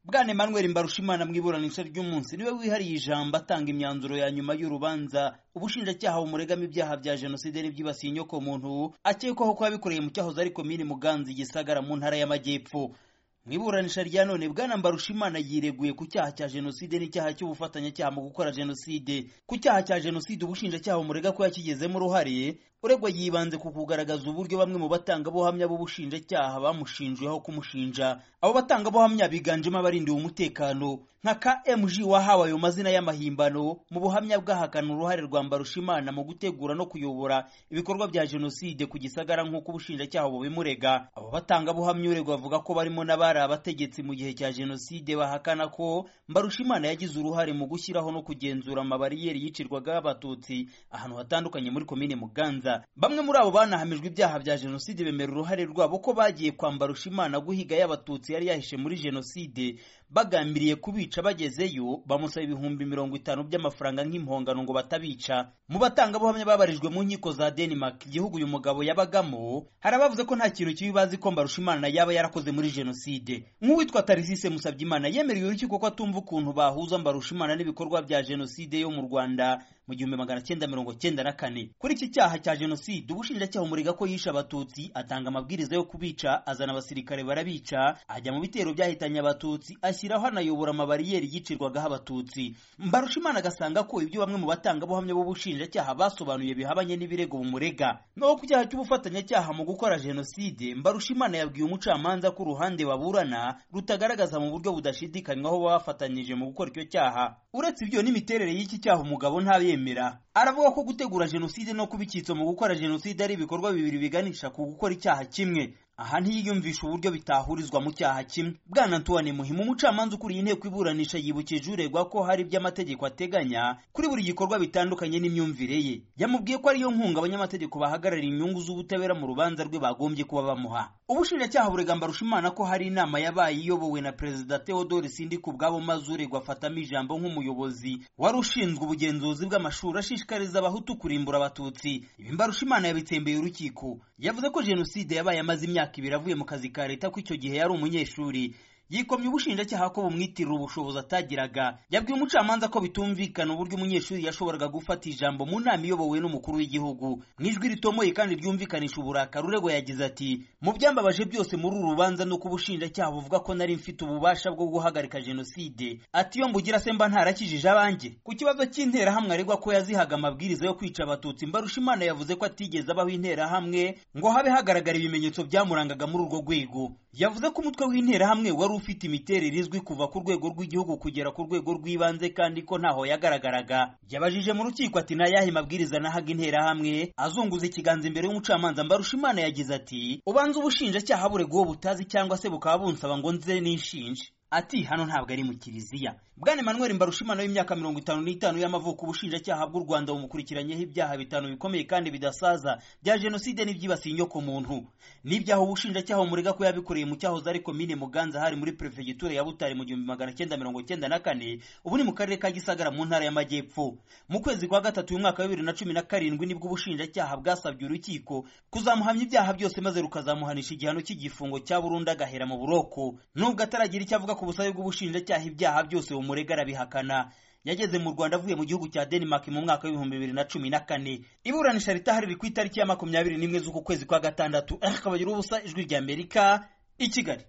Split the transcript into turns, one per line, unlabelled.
bwana emmanuel mbarushimana mu iburanisha ry'umunsi niwe wihariye ijambo atanga imyanzuro ya nyuma y'urubanza ubushinjacyaha bumuregamo ibyaha bya jenoside n'ibyibasiye inyokomuntu akekwaho kuba yabikoreye mu cyahoze ari komini muganza gisagara mu ntara y'amajyepfo mu iburanisha rya none bwana mbarushimana yireguye ku cyaha cya jenoside n'icyaha cy'ubufatanyacyaha mu gukora jenoside ku cyaha cya jenoside ubushinjacyaha bumurega ko yakigezemo uruhare uregwa yibanze ku kugaragaza uburyo bamwe mu batangabuhamya b'ubushinjacyaha bamushinjuyeho kumushinja abo batangabuhamya biganjemo abarindiwe umutekano nka kmg wahawe ayo mazina y'amahimbano mu buhamya bwahakana uruhare rwa mbarushimana mu gutegura no kuyobora ibikorwa bya jenoside ku gisagara nk'uko ubushinjacyaha bubimurega abo batangabuhamya uregwa bavuga ko barimo n'abari abategetsi mu gihe cya jenoside bahakana ko mbarushimana yagize uruhare mu gushyiraho no kugenzura amabariyeri yicirwaga abatutsi ahantu hatandukanye muri komine muganza bamwe muri abo banahamijwe ibyaha bya jenoside bemera uruhare rwabo ko bagiye kwambara ushimana guhiga y'abatutsi yari yahishe muri jenoside bagambiriye kubica bagezeyo bamusaba ibihumbi mirongo itanu by'amafaranga nk'impongano ngo batabica mu batangabuhamya babarijwe mu nkiko za denmark igihugu uyu mugabo yabagamo hari abavuze ko nta kintu kibi bazi ko mbarushimana yaba yarakoze muri jenoside nk'uwitwa tarisise musabyimana yemereye urukiko ko atumva ukuntu bahuza mbarushimana n'ibikorwa bya jenoside yo mu rwanda mu gihumbi magana cyenda mirongo cyenda na kane kuri iki cyaha cya jenoside ubushinjacyaha umurega ko yishe abatutsi atanga amabwiriza yo kubica azana abasirikare barabica ajya mu bitero byahitanye abatutsi ashyiraho anayobora amabariyeri yicirwagaho abatutsi mbarushimana agasanga ko ibyo bamwe mu batangabuhamya b'ubushinjacyaha basobanuye bihabanye n'ibirego bumurega naho ku cyaha cy'ubufatanyacyaha mu gukora jenoside mbarushimana yabwiye umucamanza ko uruhande baburana rutagaragaza mu buryo budashidikanywaho bafatanyije mu gukora icyo cyaha uretse ibyo n'imiterere y'iki cyaha umugabo ntabiyemera aravuga ko gutegura jenoside no kuba icyitso mu gukora jenoside ari ibikorwa bibiri biganisha ku gukora icyaha kimwe aha ntiyiyumvisha uburyo bitahurizwa mu cyaha kimwe bwana antoine muhimu umucamanza ukuriye inteko iburanisha yibukije uregwa ko hari ibyo amategeko ateganya kuri buri gikorwa bitandukanye n'imyumvire ye yamubwiye ko ariyo nkunga abanyamategeko bahagarariye inyungu z'ubutabera mu rubanza rwe bagombye kuba bamuha ubushinjacyaha buregamba rushimana ko hari inama yabaye iyobowe na perezida theodore sindiku ubwabo maze uregwa afatamo ijambo nk'umuyobozi wari ushinzwe ubugenzuzi bw'amashuri ashishikariza abahutu kurimbura abatutsi ibi mbarushimana yabitsembeye urukiko yavuze ko jenoside yabaye amaze imyaka imyaka ibiri avuye mu kazi ka leta ko icyo gihe yari umunyeshuri yikomye ubushinjacyaha ko bumwitirira ubushobozi atagiraga yabwiye umucamanza ko bitumvikana uburyo umunyeshuri yashoboraga gufata ijambo mu nama iyobowe n'umukuru w'igihugu mu ijwi ritomoye kandi ryumvikanisha uburakari urego yagize ati mu byambabaje byose muri uru rubanza ni uko ubushinjacyaha buvuga ko nari mfite ububasha bwo guhagarika jenoside ati iyo mbugira se mba ntarakijije abanjye ku kibazo cy'interahamwe aregwa ko yazihaga amabwiriza yo kwica abatutsi mbarushimana yavuze ko atigeze abaho interahamwe ngo habe hagaragara ibimenyetso byamurangaga muri urwo rwego yavuze ko umutwe w'interahamwe wari ufite imiterere izwi kuva ku rwego rw'igihugu kugera ku rwego rw'ibanze kandi ko ntaho yagaragaraga yabajije mu rukiko ati ntayahe mabwiriza nahaga interahamwe azunguza ikiganza imbere y'umucamanza mbarushimana yagize ati ubanza ubushinjacyaha burega uwo butazi cyangwa se bukaba bunsaba ngo nze nishinje ati hano ntabwo ari mu kiliziya bwana emmanuel mbarushimana w'imyaka mirongo itanu n'itanu y'amavuko ubushinjacyaha bw'u rwanda bumukurikiranyeho ibyaha bitanu bikomeye kandi bidasaza bya jenoside n'ibyibasiye inyoko muntu n'ibyaha ubushinjacyaha bumurega ko yabikoreye mu cyahoze ari komine muganza hari muri perefegitura ya butare mu gihumbi magana cyenda mirongo cyenda na kane ubu ni mu karere ka gisagara mu ntara y'amajyepfo mu kwezi kwa gatatu y'umwaka wa bibiri na cumi na karindwi nibwo ubushinjacyaha bwasabye urukiko kuzamuhamya ibyaha byose maze rukazamuhanisha igihano cy'igifungo cya burundu agahera mu buroko nubwo ataragira icyo avuga ku busabe bw'ubushinjacyaha ibyaha byose bumurega arabihakana yageze mu rwanda avuye mu gihugu cya denmark mu mwaka w'ibihumbi bibiri na cumi na kane iburanisha ritahariri ku itariki ya makumyabiri n'imwe z'uku kwezi kwa gatandatu akabagira ubusa ijwi ry'amerika i kigali